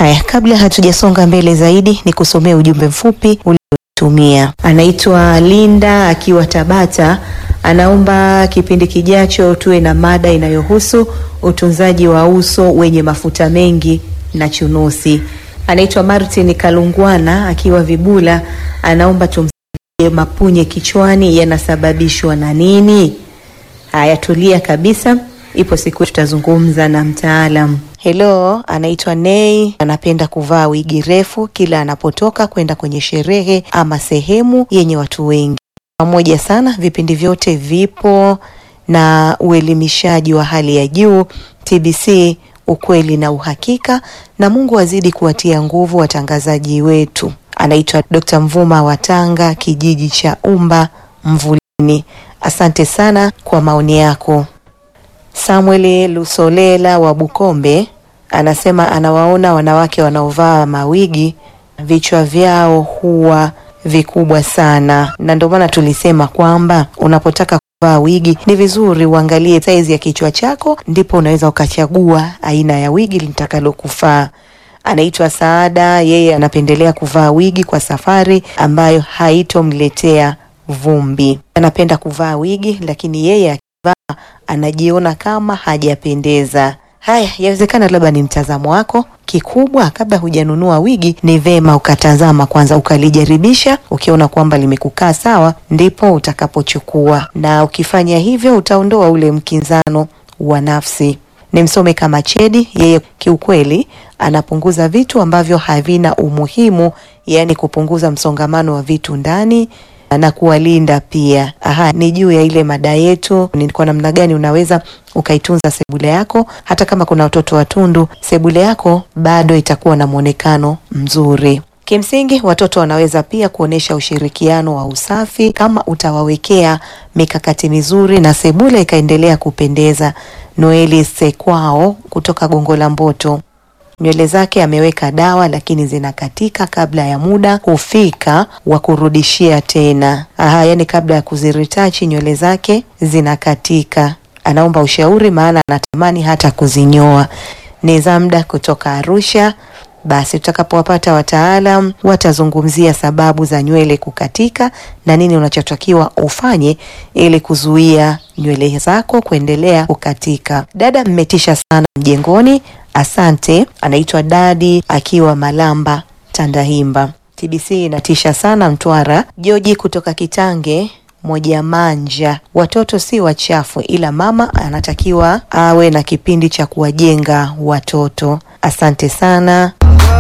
Haya, kabla hatujasonga mbele zaidi, ni kusomea ujumbe mfupi uliotumia. Anaitwa Linda akiwa Tabata, anaomba kipindi kijacho tuwe na mada inayohusu utunzaji wa uso wenye mafuta mengi na chunusi. Anaitwa Martin Kalungwana akiwa Vibula, anaomba tumsaidie mapunye kichwani yanasababishwa na nini? Haya, tulia kabisa, ipo siku tutazungumza na mtaalam. Hello, anaitwa Nei, anapenda kuvaa wigi refu kila anapotoka kwenda kwenye sherehe ama sehemu yenye watu wengi. Pamoja sana, vipindi vyote vipo na uelimishaji wa hali ya juu. TBC, ukweli na uhakika, na Mungu azidi kuwatia nguvu watangazaji wetu. Anaitwa Dr. Mvuma wa Tanga, kijiji cha Umba Mvulini. Asante sana kwa maoni yako. Samuel Lusolela wa Bukombe anasema anawaona wanawake wanaovaa mawigi vichwa vyao huwa vikubwa sana, na ndio maana tulisema kwamba unapotaka kuvaa wigi ni vizuri uangalie saizi ya kichwa chako, ndipo unaweza ukachagua aina ya wigi litakalokufaa. Anaitwa Saada, yeye anapendelea kuvaa wigi kwa safari ambayo haitomletea vumbi. Anapenda kuvaa wigi, lakini yeye akivaa anajiona kama hajapendeza. Haya, yawezekana labda ni mtazamo wako. Kikubwa, kabla hujanunua wigi, ni vema ukatazama kwanza, ukalijaribisha. Ukiona kwamba limekukaa sawa, ndipo utakapochukua, na ukifanya hivyo utaondoa ule mkinzano wa nafsi. Ni msome kama Chedi, yeye kiukweli anapunguza vitu ambavyo havina umuhimu, yaani kupunguza msongamano wa vitu ndani na kuwalinda pia. Aha, ni juu ya ile mada yetu, ni kwa namna gani unaweza ukaitunza sebule yako. Hata kama kuna watoto watundu, sebule yako bado itakuwa na mwonekano mzuri. Kimsingi, watoto wanaweza pia kuonyesha ushirikiano wa usafi kama utawawekea mikakati mizuri na sebule ikaendelea kupendeza. Noeli Sekwao kutoka Gongo la Mboto nywele zake ameweka dawa lakini zinakatika kabla ya muda hufika wa kurudishia tena. Aha, yani kabla ya kuziritachi nywele zake zinakatika. Anaomba ushauri, maana anatamani hata kuzinyoa. Ni Zamda kutoka Arusha. Basi tutakapowapata wataalam watazungumzia sababu za nywele kukatika na nini unachotakiwa ufanye ili kuzuia nywele zako kuendelea kukatika. Dada, mmetisha sana mjengoni. Asante. Anaitwa Dadi akiwa Malamba, Tandahimba. TBC inatisha sana Mtwara. Joji kutoka Kitange moja manja, watoto si wachafu, ila mama anatakiwa awe na kipindi cha kuwajenga watoto. Asante sana.